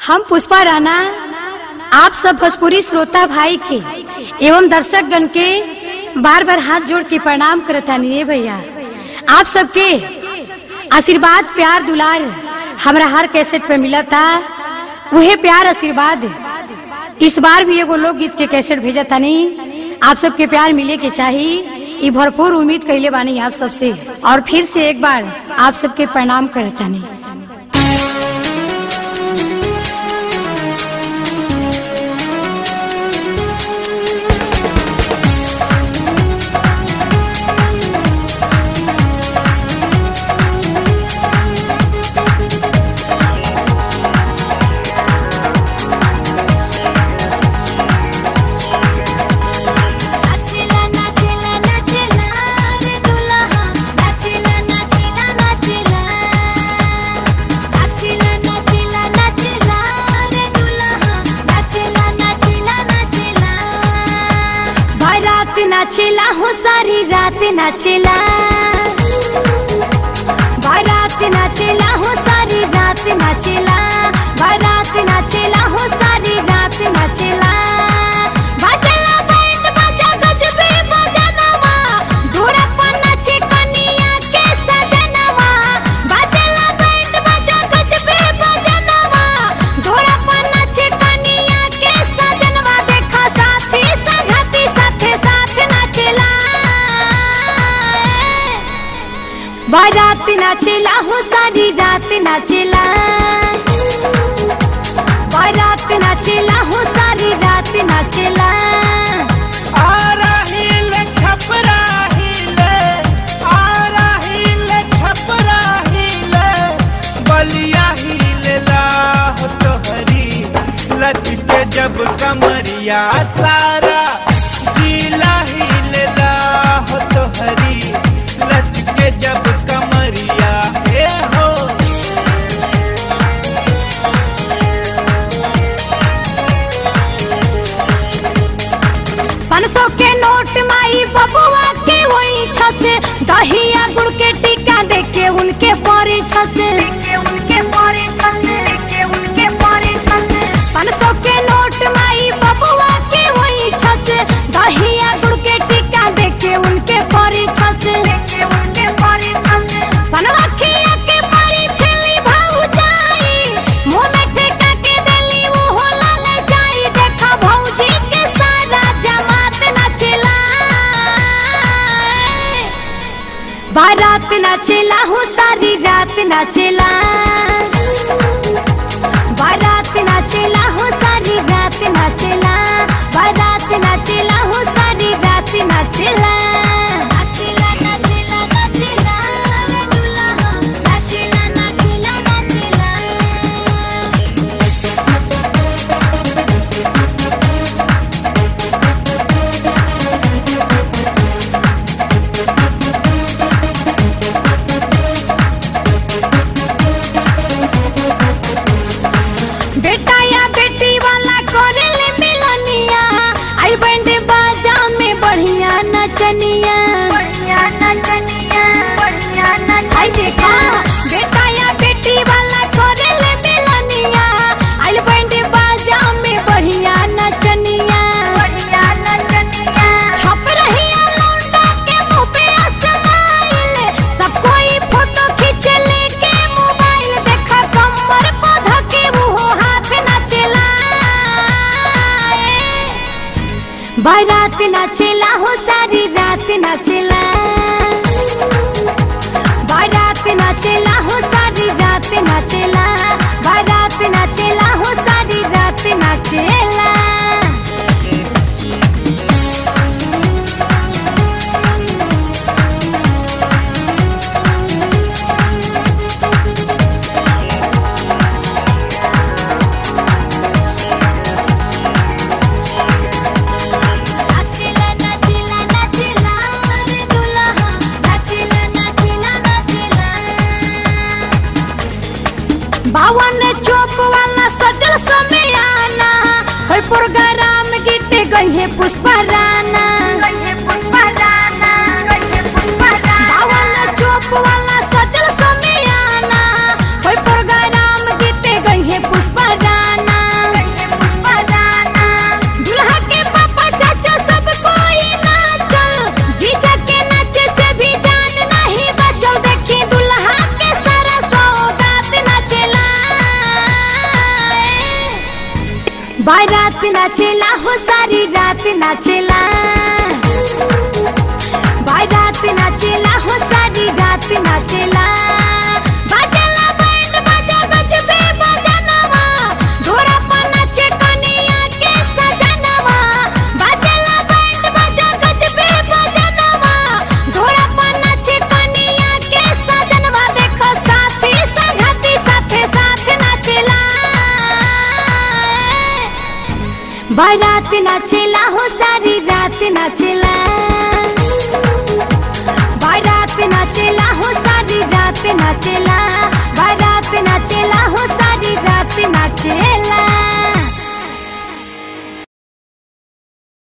हम पुष्पा राणा आप सब भोजपुरी श्रोता भाई के एवं दर्शक गण के बार बार हाथ जोड़ के प्रणाम करतानी ए भैया आप सबके आशीर्वाद प्यार दुलार हमरा हर कैसेट पे मिला था वही प्यार आशीर्वाद इस बार भी एगो लोकगीत के कैसेट भेजा थानी आप सबके प्यार मिले के चाहिए ई भरपूर उम्मीद कैले बानी आप सबसे और फिर से एक बार आप सबके प्रणाम करतानी नाचेला नाचेला नाचेला रे दुल्हा नाचेला नाचेला नाचेला नाचेला नाचेला नाचेला रे दुल्हा नाचेला नाचेला नाचेला बारात नाचेला हो सारी रात नाचेला बारात नाचेला हो सारी रात नाचेला बारात नाचेला हो सारी रात नाचेला बाजेला बैंड बाजा गजबे बजनवा धुरा पर नाचे कनिया के सजनवा बाजेला बैंड बाजा गजबे बजनवा धुरा पर नाचे कनिया के सजनवा देखा साथी संगती साथे साथ नाचेला बारात नाचेला हो सारी रात नाचेला बारात नाचेला हो सारी रात नाचेला आराहिल छपराहिल आराहिल छपराहिल बलिया हिलला हो तोहरी लचके जब कमरिया सारा जिला हिलला हो तोहरी लचके जब कमरिया हे हो पाँच सौ के नोट माई बबुआ के वही छस दहिया गुड़ के टीका दे के उनके परे छस पाँच सौ के नोट माई बबुआ के वही छस दहिया गुड़ के टीका दे के उनके परे छस बनवाखिया के परी छली भाऊ जाई मुंह में ठेका के देली वो होला ले जाई देखा भौजी के सारा जमात नचला बारात नाचेला हो सारी रात नाचेला बारात नाचेला हो सारी रात नाचेला बारात नाचेला हो सारी रात नाचेला नाचेला नाचेला नाचेला रे दुल्हा नाचेला नाचेला नाचेला बेटा या बेटी वाला करेले मिलनिया आई बैंड बाजा में बढ़िया नचनिया आई देखा बेटा या बेटी वाला करेले मिलनिया आई बैंड बाजा में बढ़िया नचनिया छप रही लौंडा के मुंह पे स्माइल सब कोई फोटो खींच लेके मोबाइल देखा कमर पौधा के वो हाथ नाचेला बारात नाचेला हो सारी रात नाचेला बारात नाचेला हो सारी रात नाचेला बारात नाचेला हो सारी रात नाचेला नाचेला नाचेला बारात नाचेला हो सारी रात नाचेला बारात नाचेला हो सारी रात नाचेला बाजेला बैंड बाजा गजबे बजनवा घोड़ा पर नाचे कनिया के सजनवा बाजेला बैंड बाजा गजबे बजनवा घोड़ा पर नाचे कनिया के सजनवा देखो साथी संगती साथे साथ नाचेला बारात नाचेला हो सारी रात नाचेला बारात नाचेला हो सारी रात नाचेला बारात नाचेला हो सारी रात नाचेला